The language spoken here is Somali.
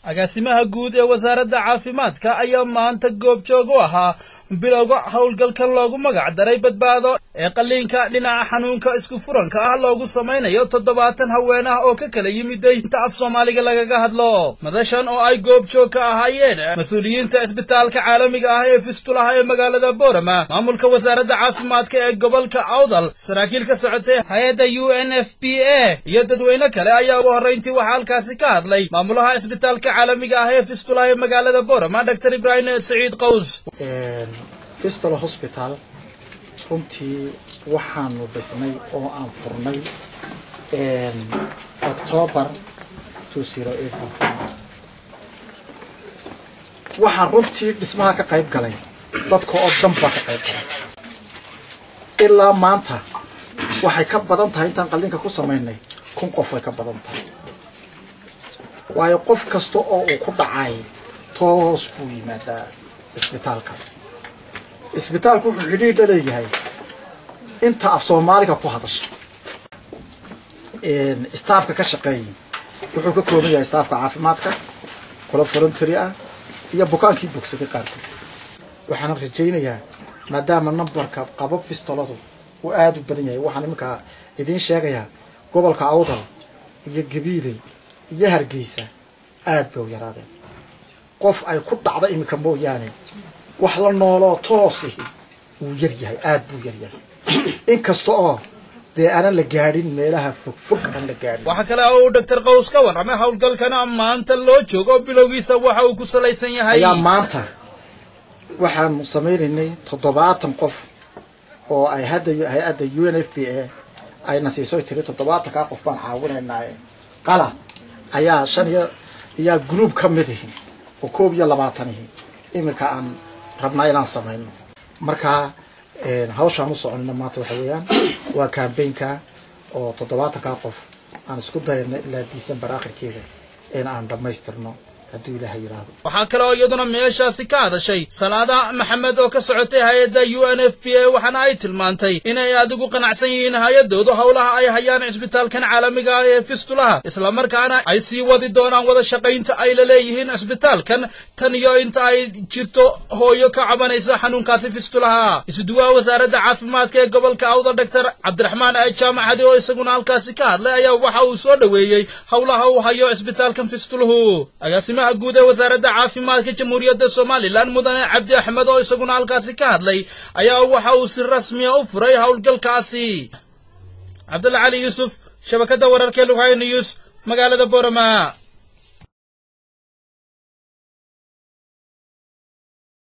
agaasimaha guud ee wasaaradda caafimaadka ayaa maanta goobjoog u ahaa bilowga howlgalkan loogu magac daray badbaado ee qalliinka dhinaca xanuunka isku furanka ah loogu samaynayo toddobaatan haween ah oo ka kala yimiday inta af soomaaliga lagaga hadlo madashan oo ay goobjoog ka ahaayeen mas-uuliyiinta isbitaalka caalamiga ah ee fistulaha ee magaalada boorama maamulka wasaaradda caafimaadka ee gobolka awdal saraakiil ka socotay hay-adda u n f p a iyo dadweyne kale ayaa ugu horrayntii waxaa halkaasi ka hadlay maamulaha isbitaalka caalamiga ah ee fistulaha ee magaalada boorama dr ibraahim saciid qaws fistol hosbital runtii waxaanu dhisnay oo aan furnay octoobar waxaan runtii dhismaha ka qayb galay dadka oo dhan baa ka qayb galay ilaa maanta waxay ka badan tahay intaan qalliinka ku samaynay kun qof way ka badan tahay waayo qof kasta oo uu ku dhacay toos buu yimaadaa isbitaalka isbitaalku wuxuu xidhiidh la leeyahay inta af soomaaliga ku hadasha staafka ka shaqeeyay wuxuu ka kooban yahay staafka caafimaadka kula voluntary ah iyo bukaankii bogsaday qaarkood waxaana rajaynayaa maadaama numbarka qaba fistoladu uu aada u badan yahay waxaan iminkaa idiin sheegayaa gobolka awdal iyo gabiiley iyo hargeysa aad bay u yaraadeen qof ay ku dhacda iminka mooyaane wax la nooloo toosihi wuu yar yahay aada buu yar yahay inkasta oo dee aanan la gaadhin meelaha fog fog aan la gaadhin waxaa kale oo uu doctor qaws ka warramay howlgalkana maanta loo joogo bilowgiisa waxa uu ku salaysan yahay ayaa maanta waxaanu samaynaynay toddobaatan qof oo ay hadda hay-adda u n f b a ayna siiso tiri toddobaatankaa qof baan caawinaynaa qala ayaa shan iyo ayaa group ka mid ihi oo koob iyo labaatanihi iminka aan rabnaa inaan samayno markaa hawshaan u soconina maanta waxa weeyaan waa cambaynka oo toddobaatankaa qof aan isku dayano ilaa december akhirkeeda in aan dhammaystirno hadduu ilaaha yidhaahdo waxaa kale oo iyaduna meeshaasi ka hadashay salaada maxamed oo ka socotay hay-adda u n f p a waxaana ay tilmaantay inay adigu qanacsan yihiin hay-adoodu howlaha ay hayaan cisbitaalkan caalamiga ah ee fistulaha islamarkaana ay sii wadi doonaan wada shaqaynta ay la leeyihiin cisbitaalkan tan iyo inta ay jirto hooyo ka cabanaysa xanuunkaasi fistulaha isuduwaha wasaaradda caafimaadka ee gobolka awda doctor cabdiraxmaan jaamac hadi oo isaguna halkaasi ka hadlay ayaa waxa uu soo dhoweeyey howlaha uu hayo cisbitaalkan fistuluhu guud ee wasaaradda caafimaadka jamhuuriyadda somalilan mudane cabdi axmed oo isaguna halkaasi ka hadlay ayaa waxa uu si rasmiya u furay howlgalkaasi cabdalla cali yuusuf shabakadda wararka lughay news magaalada borama